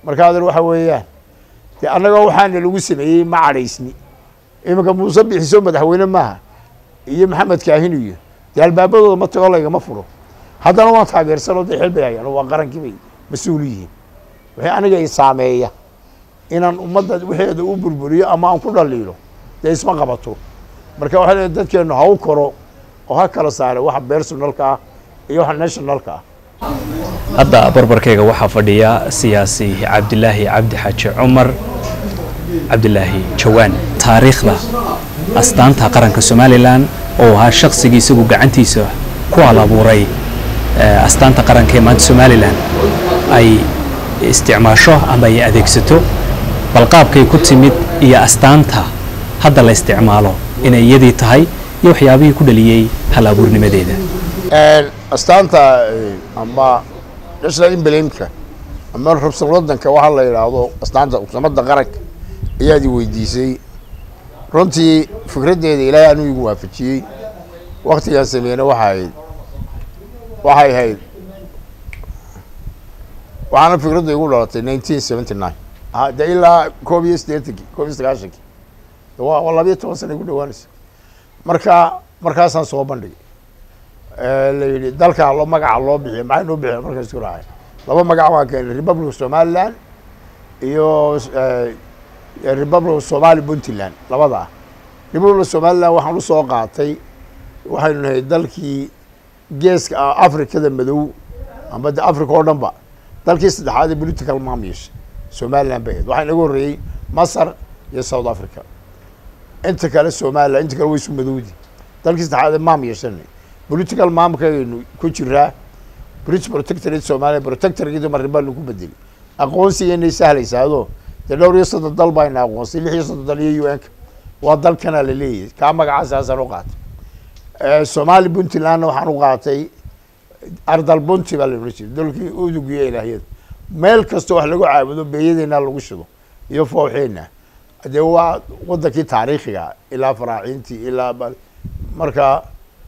marka adeer waxa weeyaan dee annagoo waxaana lagu sameeyey ma cadhaysni iminka muuse bixiso madaxweyne maaha iyo maxamed kaahin iyo dee albaabadooda ma tago laygama furo haddana waan taageersanoo dee xil bay hayaan oo waa qarankii bay mas-uul yihiin wixii aniga i saameeya inaan ummadda wixeeda u burburiyo ama aan ku dhaliilo dee isma qabato marka waxay leedahay dadkeennu ha u koro oo ha kala saare waxa personalka ah iyo waxa nationalka ah hadda barbarkayga waxaa fadhiya siyaasi cabdilaahi cabdi xaaji cumar cabdilaahi jawaan taariikhda astaanta qaranka somalilan oo ahaa shaqsigii isagu gacantiisa ku alabuuray astaanta qaranka ee maanta somalilan ay isticmaasho ama ay adeegsato bal qaabkay ku timid iyo astaanta hadda la isticmaalo inay iyadii tahay iyo waxyaabihii ku dhaliyey hal abuurnimadeeda astaanta ama national emblemka ama rabsan wadanka waxaa la yidhaahdo astaanta samada qaranka ayaad i weydiisay runtii fikraddeeda ilaahay anuu igu waafajiyey waktigaan sameeyna waxa ahayd waxay ahayd waxaana fikradda igu dhalatay nineteen seventy nine de ilaa koob iyo siddeetankii koob iyo sagaashankii waa waa labiyo toban sana igu dhawaanaysa marka markaasaan soo bandhigay la yidhi dalkaa lo magaca loo bixiya maxay noo bixiya markaan isku raacay laba magac waan keenay republic of somaliland iyo republic of somali puntland labada ah republic of somaliland waxaan usoo qaatay waxaynu nahay dalkii geeska africada madow ama de africa oo dhan ba dalkii saddexaad ee political maam yeeshay somaliland bay ahayd waxaa inaga horreeyey masar iyo south africa inta kale somaliland inta kale way isu madowdi dalkii saddexaad ee maam yeeshanay political maamkaynu ku jiraa british protectorate somalia protectorkeedu marrin baa lagu bedeli aqoonsigeennay sahlaysaado dee dhowr iyo soddon dal bayna aqoonsay lix iyo soddon dal iyo u n-ka waa dalkana la leeyahay kaa magacaasaasan u qaatay somali puntlandna waxaan u qaatay ardal bunti baa la odhan jiray dalkii udugiyo ilaahyada meel kastoo wax lagu caabudo beeyadeena lagu shido iyo fooxeena dee waa wadankii taariikhiga ilaa faraaciintii ilaa marka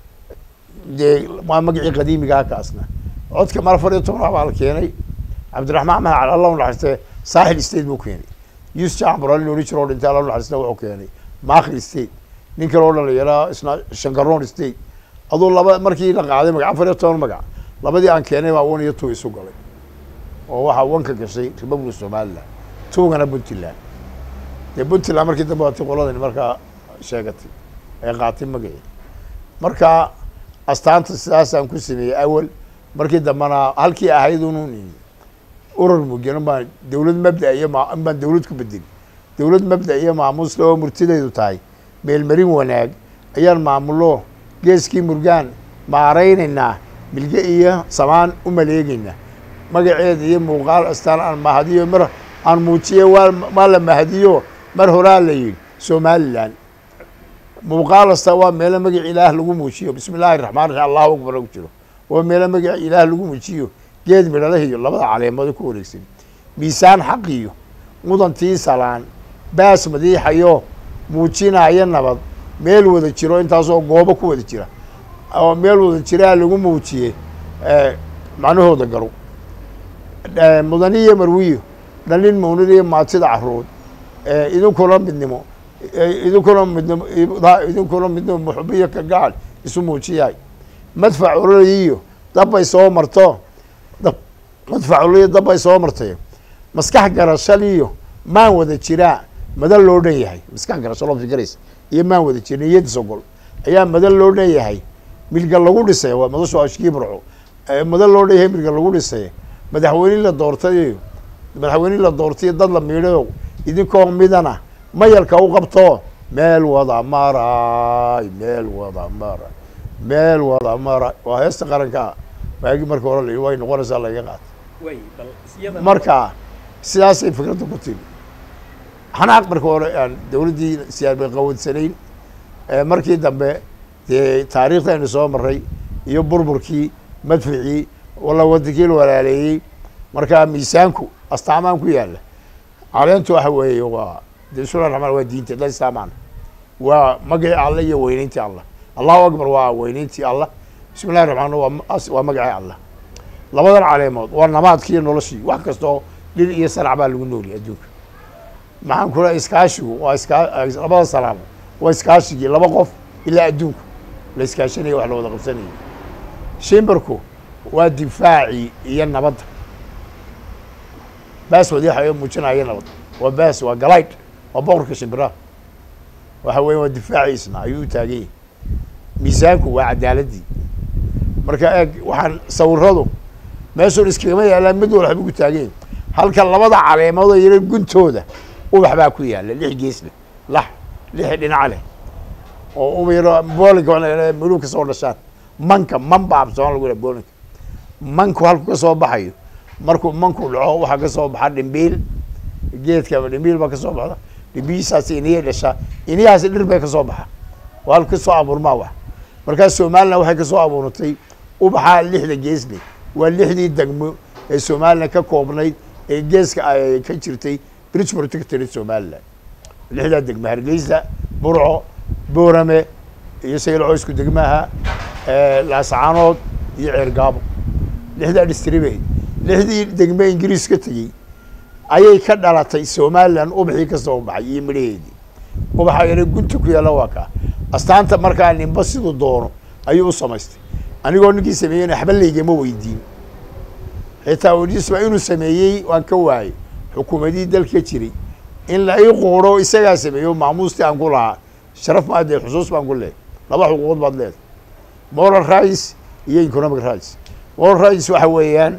dee waa magacii qadiimigaa kaasna codka mar afar iyo toban baa la keenay cabdiraxmaan maxmed cali allah unaxariiste saaxil state buu keenay yus jacbur ali loodhan jiro oo dhintay allah unaxariiste wuxuu keenay makhil state nin kale oo dhalinyara isna shangaroon state aduu laba markii la qaaday magac afar iyo toban magac labadii aan keenay baa one iyo two isu galay oo waxaa wanka gashay republic somaliland tuugana puntland dee puntland markii dambe waati qoladani markaa sheegatay ee qaatay magacii marka astaanta sidaasaan ku sameeyey awal markii dambena halkii ahayd unun urur mugen baan dawlad mabda iyo ma in baan dawlad ku bedeli dawlad mabda iyo maamuusle oo murtidaydu tahay meelmarin wanaag ayaan maamulo geeskii murgaan maaraynaynaa milge iyo samaan u maleegaynaa magaceeda iyo muuqaal astaan aan mahadiyo mar aan muujiye waa waa la mahadiyo mar horaa la yidhi somaliland muuqaal asta waa meelo magac ilaah lagu muujiyo bismi illaahi raxmaan raxiim allahu akbar ku jiro waa meelo magac ilaah lagu muujiyo geed midhalaha iyo labada caleemado ku wareegsan miisaan xaq iyo mudantii salaan baas madiixayo muujinaya nabad meel wada jiro intaasoo goobo ku wada jira oo meel wada jiraa lagu muujiyey macnahooda garow mudaniyo marwiyo dhalin mawnid iyo maatida caruud idinkuna midnimo idinkuna midnimo idinkuna midnimo muxubiyo ka gacal isu muujiyaay madfac ololayiyo dabbay soo marto madfac ololayo dabbay soo martay maskax garashaliyo maan wada jiraa madan loo dhan yahay maskax garasho loo fikiraysa iyo maan wada jira niyad sogol ayaa madan loo dhan yahay milga lagu dhisay waa madashu ashkii burco madan loo dhan yahay milga lagu dhisay madaxweyne la doortay madaxweyne la doortay dad la miidhayo idinkoo midana mayalka u qabto meel wada maray meel wada maray meel wada maray waa heesta qaranka waagi marka hore la way noqonaysaa laga qaata marka sidaasay fikradda ku timi xanaaq marka hore aan dawladdii siyaabay qawadsanayn markii dambe dee taariikhdaynu soo maray iyo burburkii madficii walla wadankii la walaaleeyey markaa miisaanku astaamaan ku yaalla caleentu waxa weeye waa de bismillahi raxmaan waa diinta dad istaamaan waa magacii allah iyo weyneyntii allah allahu akbar waa weyneyntii allah bismi llahi raxmaan waa waa magacii allah labadan caleemood waa namaadkiiyo noloshii wax kastoo dhir iyo sarac baa lagu nooliyay adduunka maxaan kula iskaashigu waa iskaa labada salaamo waa iskaashigii laba qof ilaa adduunku la iskaashanaya wax la wada qabsanaya shimbarku waa difaacii iyo nabadda baas wadiixa muujinaya nabad waa baas waa galaydh waa boqorka shimbiraha waxa weya waa difaaciisna ayuu u taagan yahay miisaanku waa cadaaladii marka eeg waxaan sawiradu meeshuun iskagama yaallaan mid walba waxba ku taagan yahay halka labada caleemood oo yara guntooda ubax baa ku yaalla lix gees leh lax lix dhinaca leh oo uba yaro boolinka miduu kasoo dhashaan manka man baa absoon lagu yidhaha boolinka manku halku ka soo baxayo markuu manku dhaco waxaa ka soo baxa dhimbiil geedka dhimbiil baa ka soo baxda dhimbiishaasi iniyay dhashaa iniyahaasi dhir bay ka soo baxa waa halka kasoo abuurmaa wax markaas somalilan waxay kasoo abuuratay ubaxaa lixda geesle waa lixdii degmo ee somalilan ka koobnayd ee geeska ay ka jirtay bridge protectory somalilan lixdaa degmo hargeysa burco boorame iyo saylaco isku degmaha laasacaanood iyo ceergaabo lixdaa distribe lixdii degme ingiriis ka tegey ayay ka dhalatay somalilan ubaxii ka soo baxay iyo midhaheedii ubaxa yare gunta ku yaalla waa kaa astaanta markaa ninba siduu doono ayuu u samaystay anigoo ninkii sameeyeyna waxba laygama weydiin xitaa wadiisba inuu sameeyey waan ka waayey xukuumadii dalka jiray in la ii quuro isagaa sameeyo maamuustii aan ku lahaa sharaf maa dee xusuus baan ku leehay laba xuquuqood baad leedahay moral rights iyo economic rights moral rights waxa weeyaan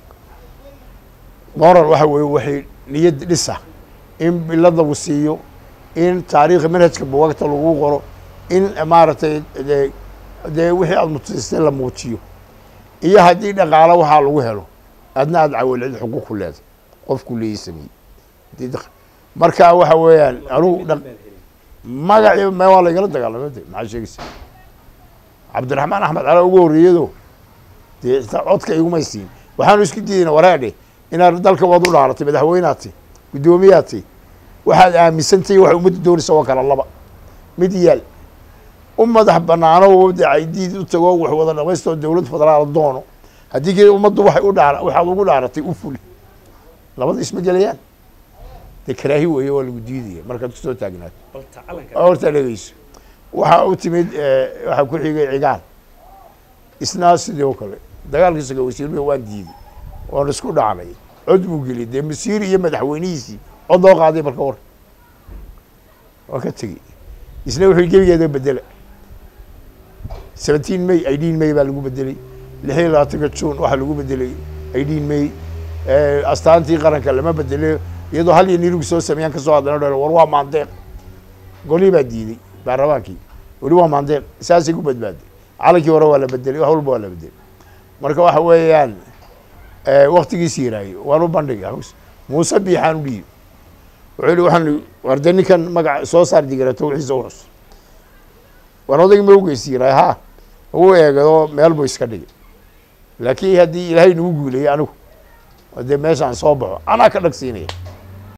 moral waxa weeye waxay niyad dhisa in bilad lagu siiyo in taariikha manhajka buwagta lagu qoro in maaragtay dee dee wixii aada mutaystay la muujiyo iyo haddii dhaqaalo waxaa lagu helo adna aada cawalcid xuquuq ku leedahay qofku leeyi sameeyey marka waxa weeyaan anugu dha magacii me waa laygala dagaalamay de maxaa sheegaysa cabdiraxmaan axmed cala ugu horreeyado dee xitaa codka igumay siin waxaanu isku diidayna waraadhe inaad dalka waad u dhaaratay madaxweynaad tay guddoomiyaad tay waxaad aaminsantay waxa ummadda doonaysa waa kala laba mid yaal u madax banaano wada caydiid u tago wax wada dhamaystoo dowlad federaal doono haddii kale ummaddu waxay u dhaara waxaad ugu dhaaratay u fuli labada isma gelayaan dee karaahi weeye waa lagu diidaya markaad kusoo taagnaato horta dhegeyso waxaa u timid waxaa ku xigay cigaal isna sidii oo kale dagaalkii saga wasiirmia waan diiday waan isku dhacnay cod buu geliyay dee masiir iyo madaxweynihiisii cod loo qaaday marka war waa ka tegey isna wuxuu gebigeeda bedela seventeen may idin may baa lagu bedelay lix iyo labaatanka june waxaa lagu bedelay idin may astaantii qaranka lama bedele iyadoo hal iyo nirugu soo sameeyaan kasoo hadlana dha war waa maandeeq golii baa diiday baarlamaankii weli waa maandeeq saasay ku badbaaday calankii hore waa la bedelay wax walba waa la bedelay marka waxa weeyaan waktigiisi yaraaye waan u bandhigay xus muuse biixaan u dhiibi wuxuu yihi waxaan warde ninkan magac soo saar digarato wixiisa u xus waan odaygi ma ugeysi yiraay ha ugu eegado meel buu iska dhigay laakiin haddii ilaahay nagu guuleeyey anigu dee meeshaan soo baxo anaa ka dhagsiinaya